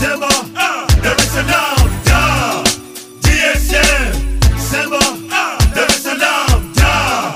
sema Dar es Salaam da DSM sema Dar es Salaam da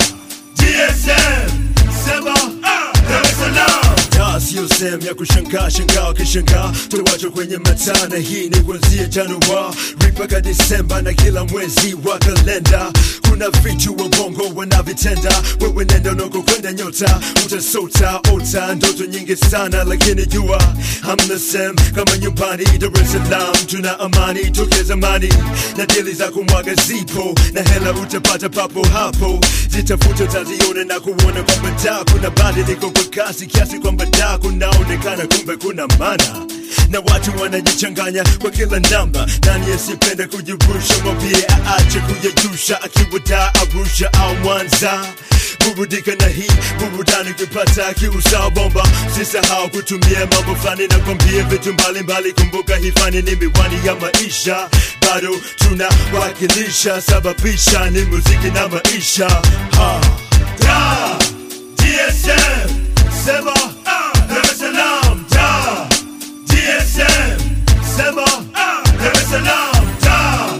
DSM sema Dar es Salaam da sio sehemu ya kushangaa shangaa wakishangaa tuwacho kwenye matana hii ni kuanzia Januari mpaka Disemba na kila mwezi wa kalenda kuna vitu wa bongo wanavitenda wewe nenda unako kwenda nyota utasota ota ndoto nyingi sana lakini jua hamna sem kama nyumbani Dar es Salaam tuna amani toke zamani na dili za kumwaga zipo na hela utapata papo hapo zitafuta utaziona na kuona kwamba da kuna badiliko kwa kasi kiasi kwamba da kunaonekana kumbe kuna mana na watu wanajichanganya kwa kila namba nani asipenda kujirusha mwambie aache kuyajusha akiwa da arusha au mwanza burudika na hii burudani ukipata kiusawa bomba sisahau kutumia mambo fulani na kwambia vitu mbalimbali kumbuka hii fani ni miwani ya maisha bado tunawakilisha sababisha ni muziki na maisha ha. Da, DSM, sema Dar es Salaam da DSM, sema Dar es Salaam da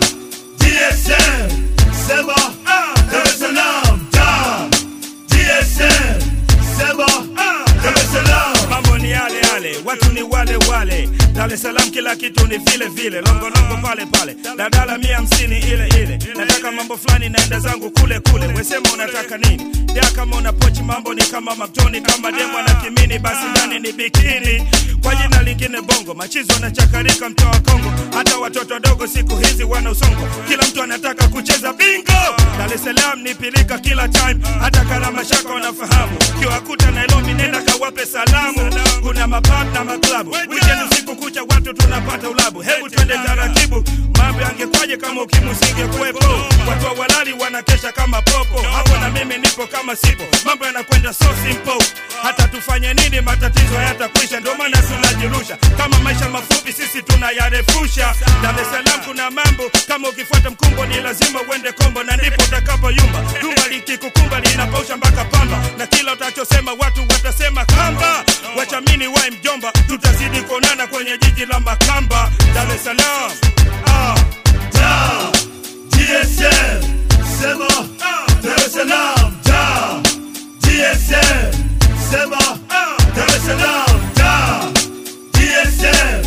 DSM, sema Dar es Salaam da DSM, sema Dar es Salaam mambo ni yale yale, watu ni wale wale. Dar es Salaam kila kitu ni vile vile, longolongo pale pale, dadala mia hamsini ile ile. Nataka mambo fulani, naenda zangu kule kule. Wesema unataka nini? Ya kama una pochi, mambo ni kama maktoni, kama demo na kimini, basi ndani ni bikini. Kwa jina lingine bongo, machizo na chakarika, mtoa wa Kongo. Hata watoto wadogo siku hizi wana usongo, kila mtu anataka kucheza bingo. Dar es Salaam ni pilika kila time, hata kana mashaka wanafahamu. Kiwakuta Nairobi, nenda kawape salamu. Kuna mapub na maklabu, weekend usiku kucha watu tunapata ulabu. Hebu twende taratibu, mambo yangekwaje kama ukimwi usingekuwepo? Watu wa walali wanakesha kama popo, hapo na mimi nipo kama sipo. Mambo yanakwenda so simple, hata tufanye nini matatizo hayatakwisha. Ndio maana tunajirusha kama maisha mafupi, sisi tunayarefusha. Dar es Salaam kuna mambo kama ukifuata mkumbo ni lazima uende kombo, na ndipo utakapoyumba. Jumba likikukumba linapausha mpaka pamba, na kila utachosema watu watasema kamba. Wachamini wae mjomba, tutazidi kuonana kwenye jiji la Makamba, Dar es Salaam. Ah. da DSM sema Dar es Salaam da DSM sema Dar es Salaam da DSM